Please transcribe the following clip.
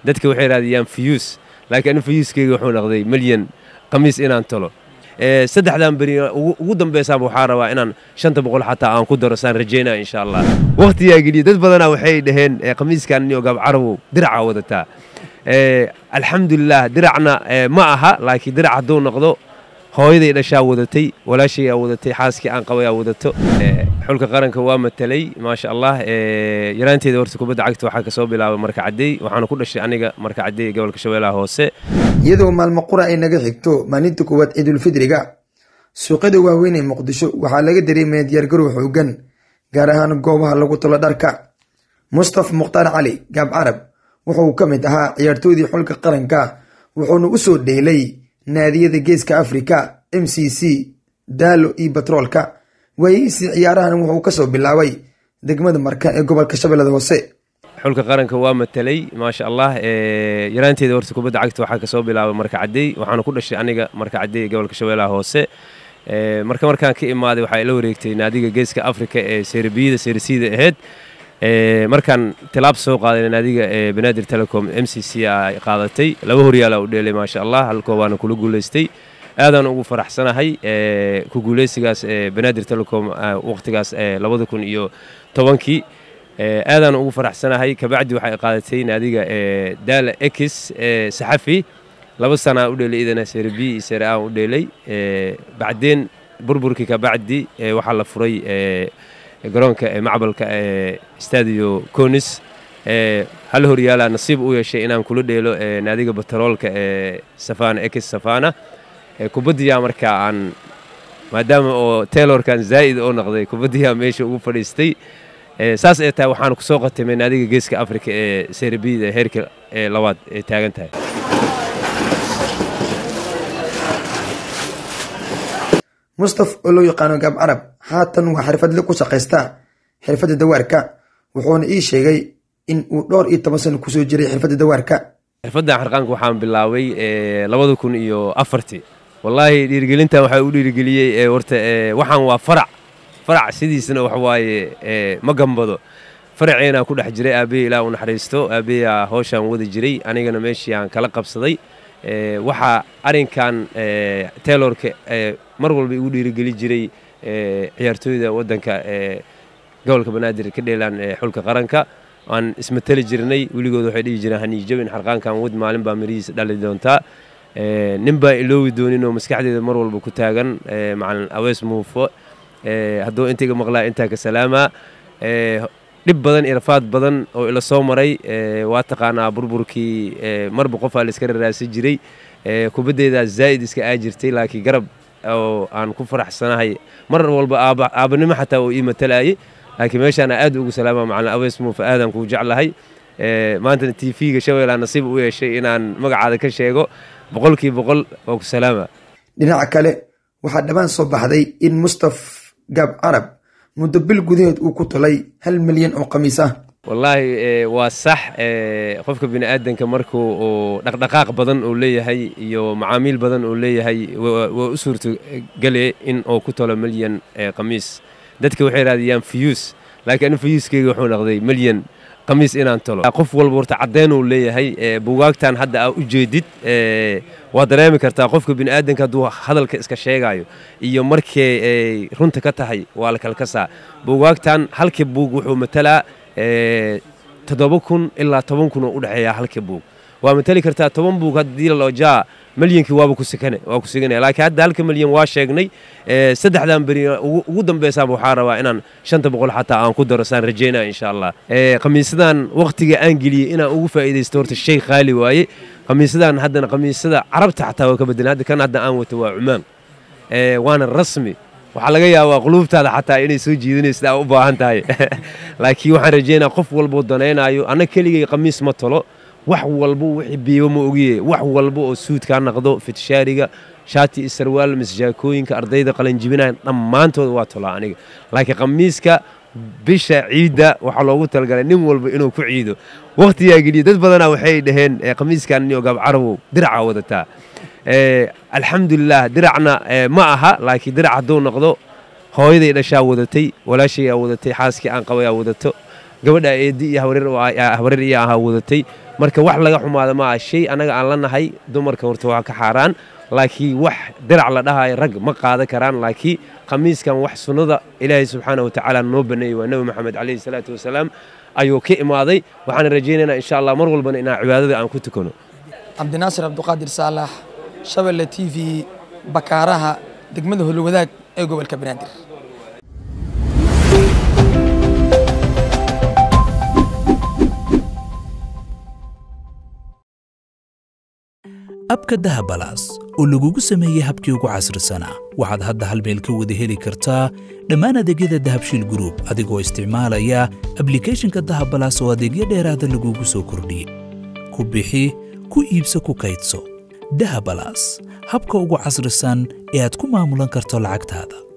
dadka waxay raadiyaan fiyuus laakiin ani fiyuuskeyga wuxuu noqday milyan qamiis inaan tolo saddexdan beri ugu dambeysaaba waxaa rabaa inaan shanta boqol xataa aan ku daro saan rajeynaya insha allah waqtigaa geliya dad badanaa waxay dhaheen qamiiskan niyo gaab carabow diracaa wadataa alxamdulilah diracna ma aha laakiin dirac hadduu noqdo hooyaday dhashaa wadatay walaashayaa wadatay xaaskii aan qabayaa wadato xulka qaranka waa matalay maasha allah yaraanteeda horta kubadda cagta waxaa kasoo bilaabay marka caddey waxaana ku dhashay aniga marka caddey gobolka shabeellaha hoose iyadoo maalmo qura ay naga xigto maalinta koowaad ciidulfidriga suuqyada waaweyn ee muqdisho waxaa laga dareemaya diyaargarow xoogan gaar ahaan goobaha lagu talo dharka mustaf mukhtaar cali gaab carab wuxuu ka mid ahaa ciyaartoydii xulka qaranka wuxuuna u soo dheelay naadiyada geeska afrika m c c daalo iyo batroolka waayihiisii ciyaarahan wuxuu kasoo bilaabay degmada marka ee gobolka shabeellada hoose xulka qaranka waa matalay maasha allah yaraanteeda horta kubadda cagta waxaa kasoo bilaabay marka caddey waxaana ku dhashay aniga marka caddey gobolka shabeellaha hoose marka markaan ka imaaday waxaa ila wareegtay naadiga geeska afrika ee serbiyada sersida ahayd markaan tilaab soo qaaday naadiga banaadir telecom m c c a qaadatay laba horyaala u dheelay maasha allah hal koobaana kula guulaystay aadaan ugu faraxsanahay ku guuleysigaas banaadir telecom waqtigaas labada kun iyo tobankii aadaan ugu faraxsanahay kabacdi waxay qaadatay naadiga daala ex saxafi laba sanaa u dheelay idana sere b iyo sere a u dheelay bacdeen burburkii kabacdi waxaa la furay garoonka macbalka stadio conis hal horyaalaa nasiib u yeeshay inaan kula dheelo naadiga batroolka ee safana ex safana kubaddiyaa markaa aan maadaama oo taylorkan zaa'id oo noqday kubaddiyaa meesha ugu fadhiistay saas ee tahay waxaan kusoo qatimay naadiga geeska afrika ee serbiyada heerka ee labaad ee taagan tahay mustaf oo loo yaqaano gaab carab haatan waa xirfadle ku shaqaysta xirfadda dawaarka wuxuuna ii sheegay in uu dhowr iyo toban sano kusoo jiray xirfadda dawaarka xirfaddan xarqaanka waxaan bilaabay labada kun iyo afartii wallaahi dhiirigelintan waxaa u dhiirigeliyey horta waxaan waa farac farac sidiisana wax waaye ma gambado faraceena ku dhex jiray aabbeya ilaa u naxariisto aabbeyaa howshaan wadi jiray anigana meeshii aan kala qabsaday waxaa arrinkan taylorka mar walba igu dhiirigeli jiray ciyaartooyda waddanka gobolka banaadir ka dheelaan xulka qaranka aan ismateli jirnay weligood waxay dhihi jireen haniijabin xarqaankan wad maalin baa mirihiisa dhali doontaa nin baan iloowi doonin oo maskaxdeeda mar walba ku taagan macalin awees muufo hadduu intayga maqlaa intaa ka salaamaa dhib badan iyo rafaad badan oo ila soo maray waa taqaanaa burburkii marba qofaa la iska raraasa jiray kubaddeedaa zaa'id iska aa jirtay laakiin garab oo aan ku faraxsanahay mar walba aabanimo xataa oo ii matalayay laakiin meeshaana aad ugu salaama macalin awees muufa aadaan kuu jeclahay maantana t v-ga shabeellaa nasiib u yeeshay inaan magacaada ka sheego boqolkii boqol oo ku salaama dhinaca kale waxaa dhammaan soo baxday in mustaf gaab carab muddo bil gudaheed uu ku talay hal milyan oo khamiis ah wallaahi waa sax qofka bini aadanka markuu uu dhaqdhaqaaq badan uu leeyahay iyo macaamiil badan uu leeyahay waa u suurtogale in uu ku talo milyan khamiis dadka waxay raadiyaan fiyuus laakiin ani fiyuuskeyga wuxuu noqday milyan khamiis inaan talo qof walba horta caddeyn uu leeyahay buugaagtan hadda aa u jeedid waa dareemi kartaa qofka bini aadanka hadduu hadalka iska sheegayo iyo markay ay runta ka tahay waa la kalkasaa buugaagtan halkii buug wuxuu matalaa toddoba kun ilaa toban kun oo u dhexeeya halkii buug waa matali kartaa toban buug haddii lalojaa milyankii waaba ku sikane waa ku siganaya laakiin hadda halka milyan waa sheegnay saddexdan beri ugu dambeysaaba waxaa rabaa inaan shanta boqol xataa aan ku daro saan rajeynaya insha allah khamiisadan waqtiga aan geliyey inaan ugu faa'iidaysto horta shay qaali waaye khamiisadan haddana khamiisada carabta xataa waa ka bedelan hadda kan hadda aan wato waa cumaan waana rasmi waxaa laga yaabaa quluubtaada xataa inay soo jiidanaysa aa u baahan tahay laakiin waxaan rajeynaya qof walboo danaynaayo anna keligay khamiis ma tolo wax walba wixii biibo ma ogiye wax walba oo suudkaa naqdo fitishaariga shaati iyo sarwaal misjaakooyinka ardayda qalanjibinayan dhammaantooda waa tolaa aniga laakiin khamiiska bisha ciidda waxaa loogu talagalay nin walba inuu ku ciido waqtigaa geliya dad badanaa waxay dhaheen khamiiskan niyo gaab carabow diracaa wadataa alxamdulilah diracna ma aha laakiin dirac hadduu noqdo hooyaday dhashaa wadatay walaashayaa wadatay xaaskii aan qabayaa wadato gabadha eedi iyo habareer iyo ahaa wadatay marka wax laga xumaada ma aha shay annaga aan la nahay dumarka horta waa ka xaaraan laakiin wax dirac la dhahayo rag ma qaadan karaan laakiin khamiiskan wax sunnada ilaahay subxaana watacaala noo baneeyey waa nebi moxamed calayhi salaatu wasalaam ayuu ka imaaday waxaan rajaynaynaa insha allah mar walbana inaan cibaadada aan ku tukano cabdinaasir cabduqaadir saalax shabelle t v bakaaraha degmada holwadaag ee gobolka banaadir abka dahabalaas oo lagugu sameeyey habkii ugu casrisanaa waxaad hadda hal meel ka wada heli kartaa dhammaan adeegyada dahabshiil gruub adigoo isticmaalaya ablikhethonka dahabalaas oo adeegyo dheeraada lagugu soo kordhiyey ku bixi ku iibso ku kaydso dahabalaas habka ugu casrisan ee aad ku maamulan karto lacagtaada